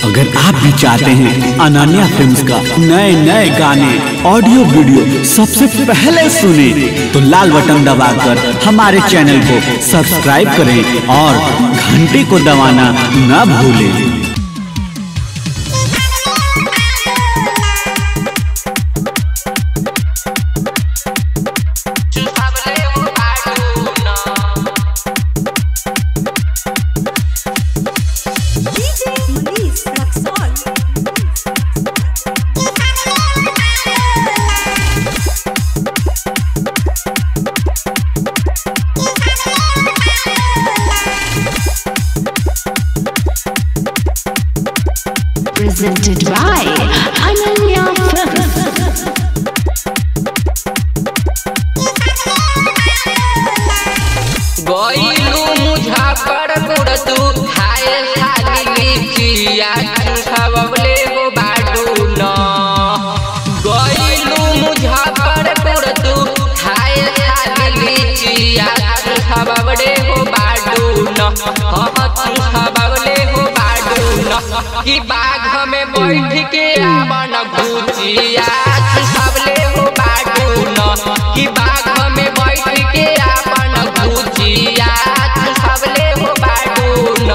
अगर आप भी चाहते हैं अनन्या फिल्म्स का नए नए गाने ऑडियो वीडियो सबसे पहले सुने तो लाल बटन दबाकर हमारे चैनल को सब्सक्राइब करें और घंटी को दबाना न भूलें DJ Manish Raxol. presented by Ananya Films. गईलू मुजफ्फरपुर तू हाय खाली लीचिया खबले हो बाडू न गईलू मुजफ्फरपुर तू हाय खाली लीचिया खबले हो बाडू न हाँ तू खबले हो बाडू न कि बाघ में बैठ के आवन घुचिया खबले हो बाडू न कि बाघ में बैठ के आवन घुचिया खबले हो बाडू न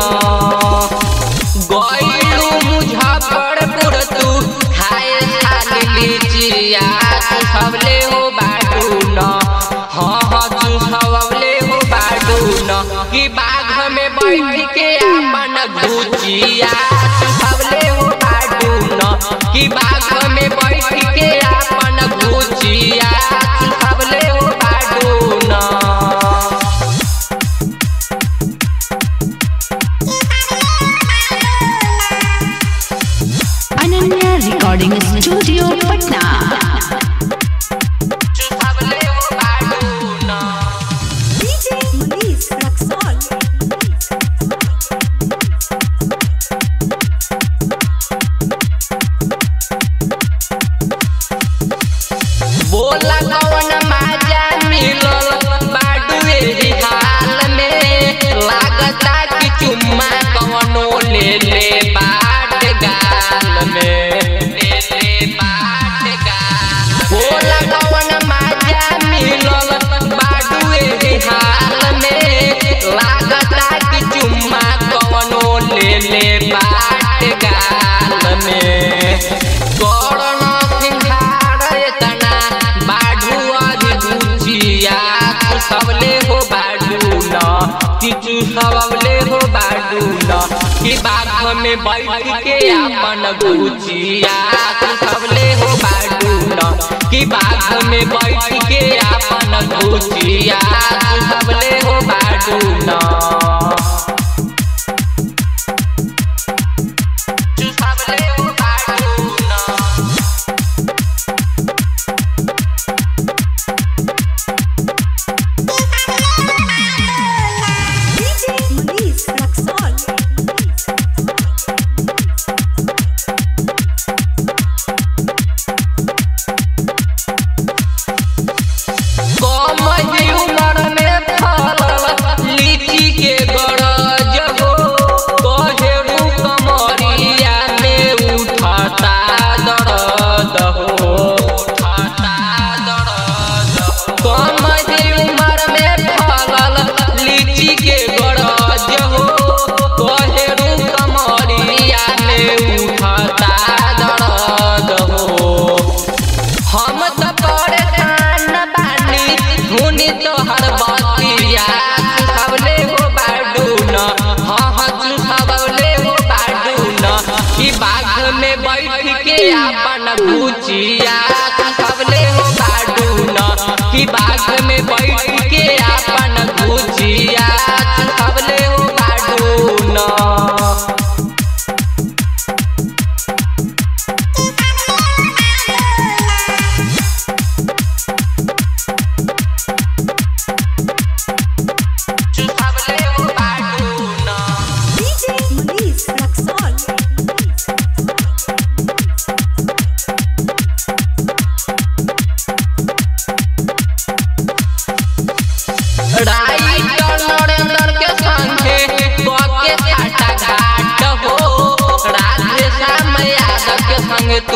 गईलू मुजफ्फरपुर तू खाए खाली लीचिया खबले हो बाडू न हाँ हाँ तू खबले हो बाडू न कि बाघ में बैठ के अपन घुचिया खबले हो बाडू न कि बाघ में बैठ के अपन घुचिया खबले हो बाडू न Ananya Recording Studio, Patna. खबले हो बाडू न DJ Manish Raxol. बोला कौन माजा मिलल बाडू एही हाल में लागता कि चुम्मा कौनो ले ले बाट गाल में ले ले बाट गाल बोला कौन माजा मिलल बाडू एही हाल में लागता कि चुम्मा कौनो ले ले बाट गाल में करण सिंहार एतना बाडू अधि गुचिया सबले हो बाडू न किचु सबले हो बाडू न कि बाघ में बैठ के अपन गुचिया सबले हो बाडू न कि बाघ में बैठ के अपन गुचिया सबले हो बाडू न सबले हो बाडू न DJ Manish Raxol. कम ही उम्र में फलल लीची के गरज हो कहेरू कमरिया में उठता दर्द हो उठता दर्द हो कम ही उम्र में फलल लीची के गरज हो कहेरू कमरिया में उठता दर्द हो हम त परेशान बानी हुनी तोहर बतिया सबले हो बाडू न हाँ हाँ तू सबले हो बाडू न कि बाघ में बैठ के अपन गुचिया सबले हो बाडू न कि बाघ में बैठ के अपन गुचिया सबले हो बाडू न सबले हो बाडू न DJ Manish Raxol.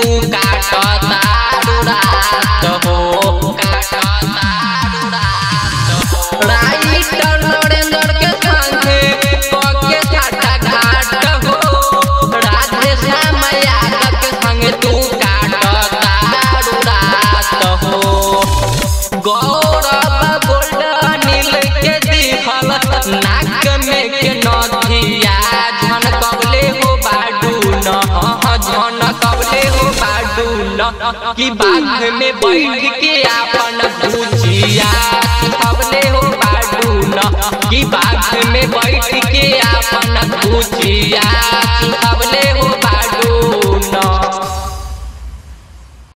तू काटता रात हो काटता राइटर नरेंद्र के संगे पके घाटा घाट हो राधे श्याम यादव के संगे तू काटता रात हो गौरव गोल्ड नील के दिखल नाक में के नथिया झन कबले हो बाडू न झन कबले हो बाडू न कि बाघ में बैठ के अपन भुजिया कबले हो बाडू न कि बाघ में बैठ के अपन भुजिया कबले हो